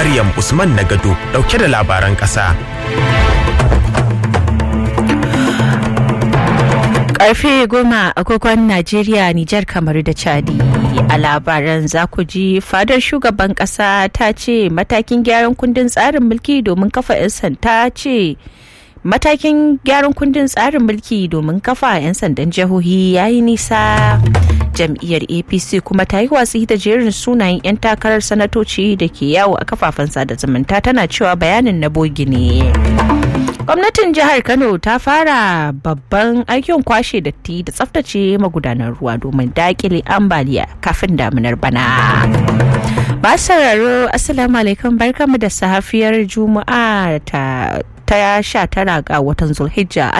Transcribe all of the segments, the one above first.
Maryam Usman Nagado dauke da labaran ƙasa. Karfe goma agogon Najeriya, Nijar, Kamaru da Chadi. A labaran za ku ji fadar shugaban kasa ta ce matakin gyaran kundin tsarin mulki domin kafa 'yan sanda ce matakin gyaran kundin tsarin mulki domin kafa 'yan sandan jihohi ya yi nisa. jam'iyyar apc kuma ta yi watsi da jerin sunayen 'yan takarar sanatoci da ke yawo a kafafen sada zumunta tana cewa bayanin na bogi ne gwamnatin jihar kano ta fara babban aikin kwashe datti da tsaftace magudanar ruwa domin dakile ambaliya kafin damunar bana masu sauraro assalamu alaikum barkamu da safiyar juma'a ta ta sha tara ga watan zulhijja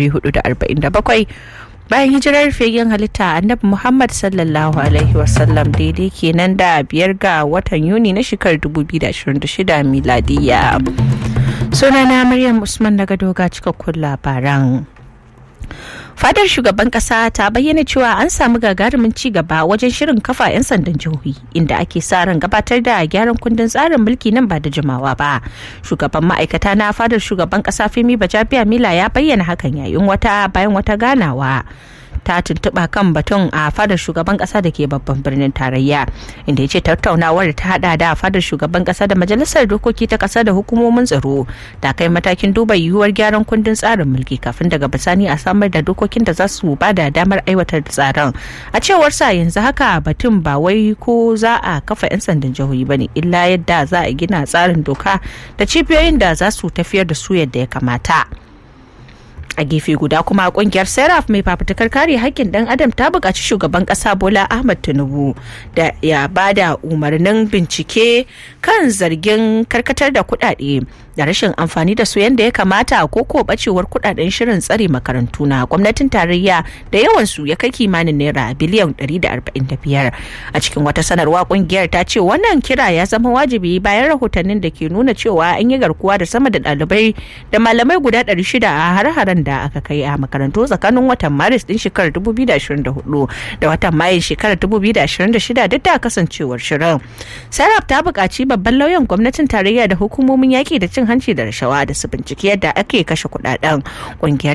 1447 bayan hijirar fegen halitta annabi muhammad sallallahu alaihi wasallam daidai kenan da biyar ga watan yuni na shekarar 2026 miladiya sunana maryam usman daga doga cikakkun labaran fadar shugaban kasa ta bayyana cewa an samu gagarumin ci gaba wajen shirin kafa 'yan sandan jihohi inda ake sa ran gabatar da gyaran kundin tsarin mulki nan ba da jimawa ba shugaban ma'aikata na fadar shugaban kasa femi bajabiya mila ya bayyana hakan yayin wata bayan wata ganawa ta tuntuɓa kan batun a fadar shugaban ƙasa da ke babban birnin tarayya inda ya ce tattaunawar ta hada da fadar shugaban ƙasa da majalisar dokoki ta ƙasa da hukumomin tsaro da kai matakin duba yiwuwar gyaran kundin tsarin mulki kafin daga bisani a samar da dokokin da za su ba da damar aiwatar da tsaron a cewar sa yanzu haka batun ba wai ko za a kafa 'yan sandan jihohi ba ne illa yadda za a gina tsarin doka da cibiyoyin da za su tafiyar da su yadda ya kamata. a gefe guda kuma kungiyar seraf mai fafutukar kare haƙƙin ɗan adam ta buƙaci shugaban ƙasa bola ahmad tinubu da ya bada umarnin bincike kan zargin karkatar da kuɗaɗe da rashin amfani da su yadda ya kamata ko ko bacewar kuɗaɗen shirin tsare makarantu na gwamnatin tarayya da yawan su ya kai kimanin naira biliyan 145 a cikin wata sanarwa kungiyar ta ce wannan kira ya zama wajibi bayan rahotannin da ke nuna cewa an yi garkuwa da sama da ɗalibai da malamai guda 600 a har-haren da aka kai a makarantu tsakanin watan maris din shekarar 2024 da watan mayun shekarar 2026 duk da kasancewar shirin sarraf ta buƙaci babban lauyan gwamnatin tarayya da hukumomin yaƙi da cin hanci da rashawa da su binciki yadda ake kashe kuɗaɗen ƙungiyar